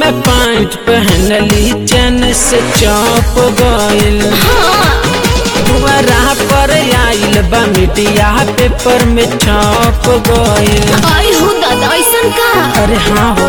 में पैंट पहनली चैन से चौप गइल दुआरा पर आइल बा मीडिया पेपर में छप गइल आई हो दादा ऐसन का अरे हाँ हो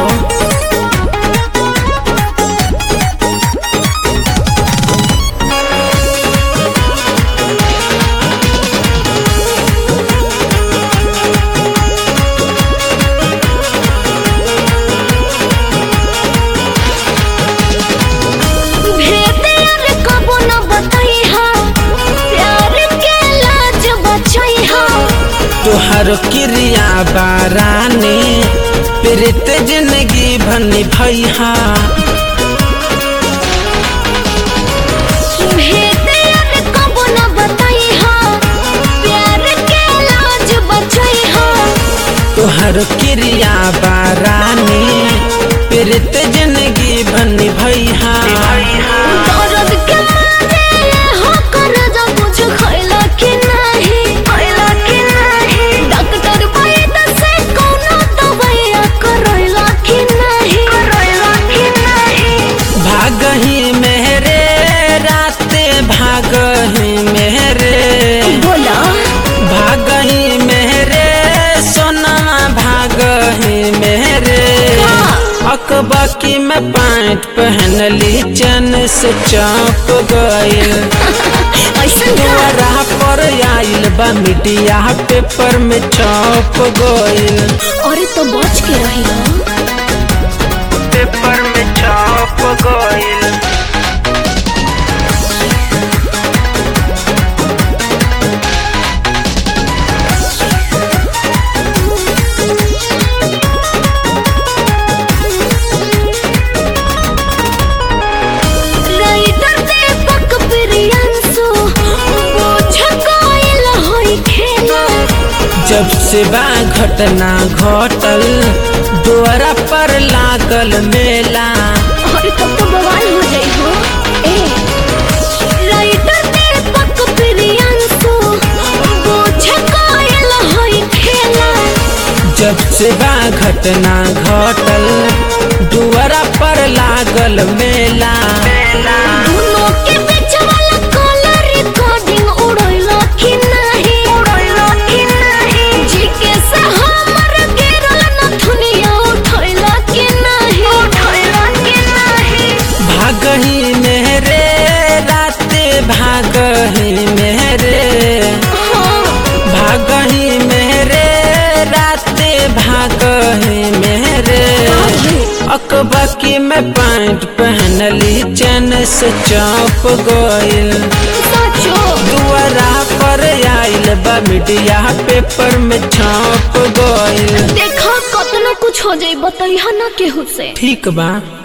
भेदे अरे कबो न बताई हा प्यार के लाज बचाई हा तुहर क्रिया बारानी प्रीत जिंदगी भनी भैया भेदे अरे कबो न बताई हा प्यार के लाज बचाई हा तुहर क्रिया बारानी प्रीत जिंदगी भनी भैया दर्द के मारे हो कर जा कुछ खैला कि नहीं खैला कि नहीं डॉक्टर वैद से कोनो दवाइया करैला कि नहीं करैला कि नहीं भागही मेरे राते भागही मेरे बोला भागही मेरे सोना भागही मेरे अकबकी में पैंट पहनली चैन से चाप गइल ऐसन का दुआरा पर आइल बा मीडिया पेपर में छप गइल अरे तो बच के रही पेपर में छप गइल राइटर दीपक प्रियंसु बुझ गइल होई खेला जब से बा घटना घटल द्वारा पर लागल मेला अरे तब तो बवाल हो जाई हो ए राइटर दीपक प्रियंसु बुझ गइल होई खेला जब से बा घटना घटल द्वारा पर लागल मेला दोनों के बीच वाला कॉलर रिकॉर्डिंग उड़ैला कि नहीं उड़ैला कि नहीं जी के से हमर गिरल नथुनिया उठैला कि नहीं उठैला कि नहीं भागही मेरे राते भागही मेरे भागही मेरे राते भागही मेरे अकबकी में पैंट पहनली चैन से चाप गइल सचो दुआरा पर आइल बा मीडिया पेपर में छाप गइल देखा कतना कुछ हो जाई बताइहा ना केहू से ठीक बा